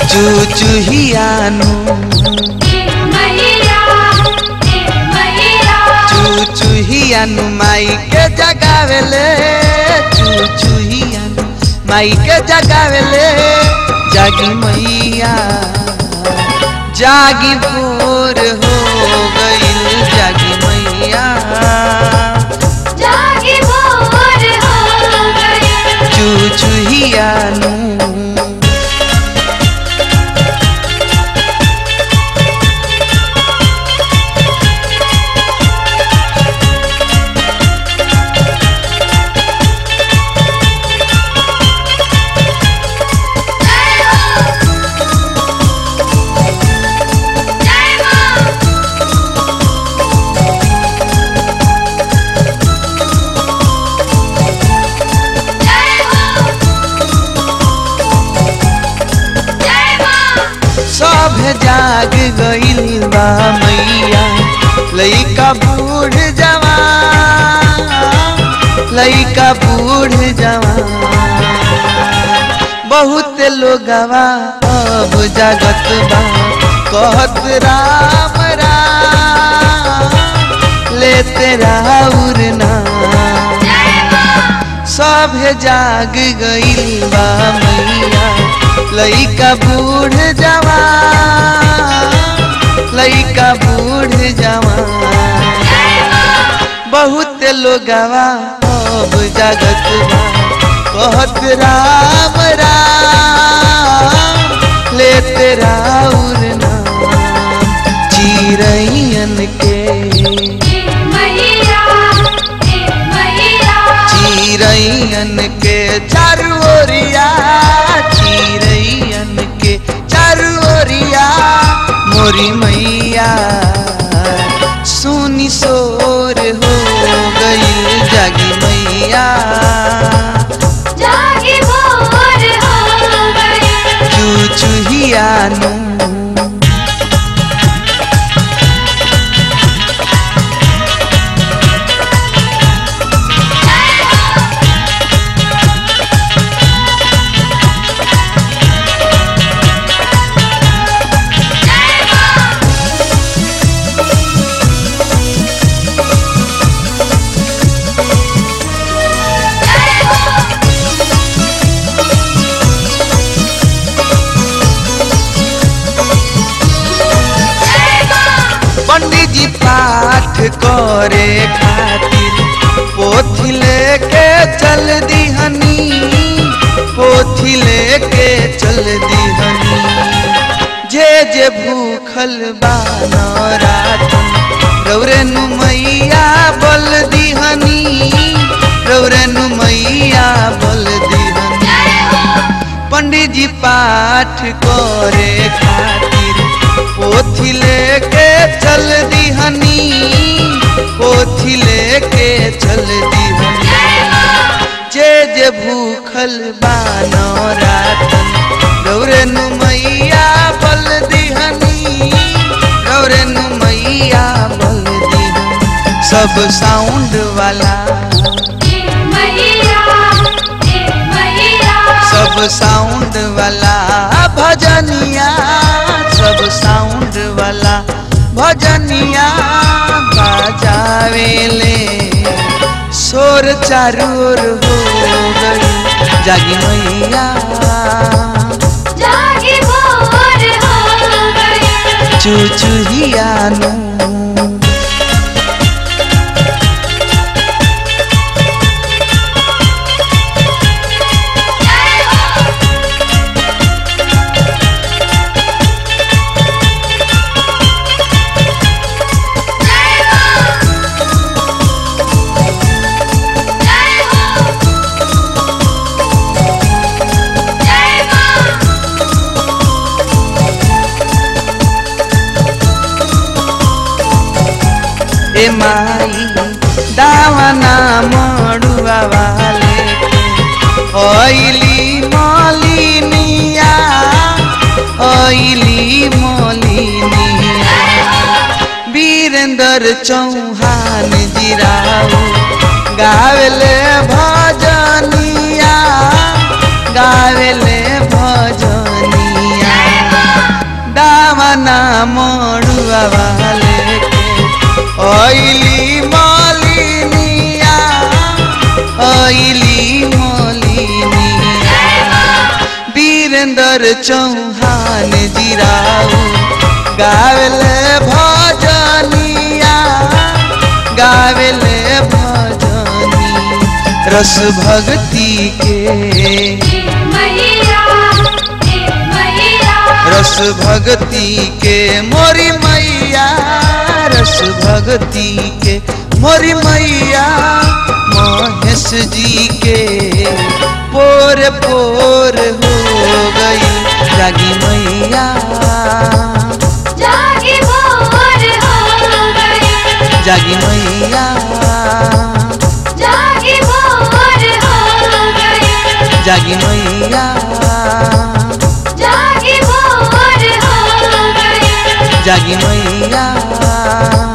चुचुहियानु चुचुहियानु माई के जगावेले चुचुहियानु माई के जगावेले जागी मैया जागी भोर हो गईल जागी मैया चुचुहियानु सब जाग गईल बा मैया लइका बूढ़ जवान लइका बूढ़ जवान बहुत लोगवा अब जागत बा कहत राम राम लेते राउर नाम सब जाग गईल बा मैया लइका बूढ़ जवान लइका बूढ़ जवान बहुत लोगवा अब जागत बा कहत राम राम लेते राउर नाम चिरैयन के चिरैयन के चारू ओरिया चिरैयन के चारू ओरिया मोरी मैया सुनी सोर हो गई जागी मैया चुचुहियानु पंडित जी पाठ करे खातिर पोथी लेके चल दिहनी पोथी लेके चल दिहनी जे जे भूखल बानरातन रौरे नु मैया बल दिहनी रौरे नु मैया बल दिहनी पंडित जी पाठ करे खातिर पोथी लेके चल दिहनी पोथी लेके चल दिहनी जे जे भूखल बानो रातन गौरे नु मैया बल दिहनी गौरे नु मैया बल दिहनी सब साउंड वाला सब साउंड वाला भजनिया सब साउंड वाला भजनिया बजावेले शोर चारू ओर हो गई जागी मैया चुचुहियानु ए माई दावना मडुआ वाले ओइली मलिनिया ओइली मलिनिया वीरेंद्र चौहान जिराऊ गावेले भजनिया गावेले भजनिया मड़ुआ वाले के ओइली मालिनिया ओइली मालिनिया वीरेंद्र चौहान जीराऊ गावेले भजनिया गावेले भजनी रस भक्ति के मैया हे मैया रस भक्ति के मोरी मैया रस भक्ति के मोरी मैया महेश जी के पोर पोर हो गई जागी मैया जागी भोर हो गई जागी मैया जागी भोर हो गई जागी मैया जागी भोर हो गई जागी मैया